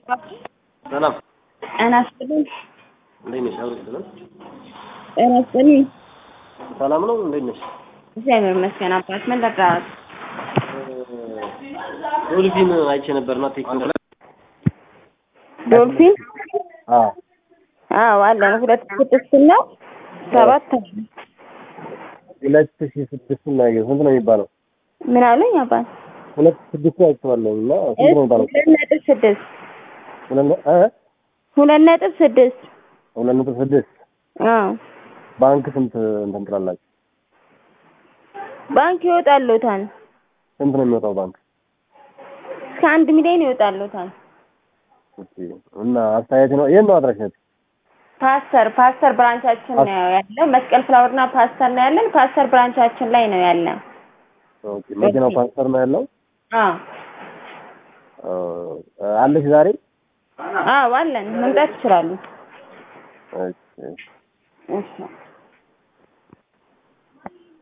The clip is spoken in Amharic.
ሰላም ጤና ይስጥልኝ። እንዴት ነሽ? አብረሽ ሰላም ጤና ይስጥልኝ። ሰላም ነው። እንዴት ነሽ? እግዚአብሔር ይመስገን። አባት ምን ልርዳዎት? ዶልፊን አይቼ ነበርና ቴክኒክ ዶልፊን አዎ አዎ አለን። ሁለት ስድስት ነው ሰባት ሁለት ሺህ ስድስት ነው ያየሁት። ስንት ነው የሚባለው? ምን አሉኝ አባት? ሁለት ሺህ ስድስት አይቼዋለሁ እና ስንት ነው የሚባለው? ሁለት ነጥብ ስድስት ሁለት ነ- እ ሁለት ነጥብ ስድስት ሁለት ነጥብ ስድስት አዎ ባንክ ስንት እንትን ትላላችሁ? ባንክ ይወጣሉታል። ስንት ነው የሚወጣው ባንክ? እስከ አንድ ሚሊዮን ይወጣሉታል። ኦኬ። እና አስተያየት ነው ይሄን ነው አድራሻት ፓስተር ፓስተር ብራንቻችን ነው ያለው። መስቀል ፍላወርና ፓስተር ነው ያለን። ፓስተር ብራንቻችን ላይ ነው ያለ። ኦኬ። መኪናው ፓንሰር ነው ያለው። አዎ እ አለሽ ዛሬ? አዎ አለን። መምጣት ይችላሉ። ኦኬ። እሺ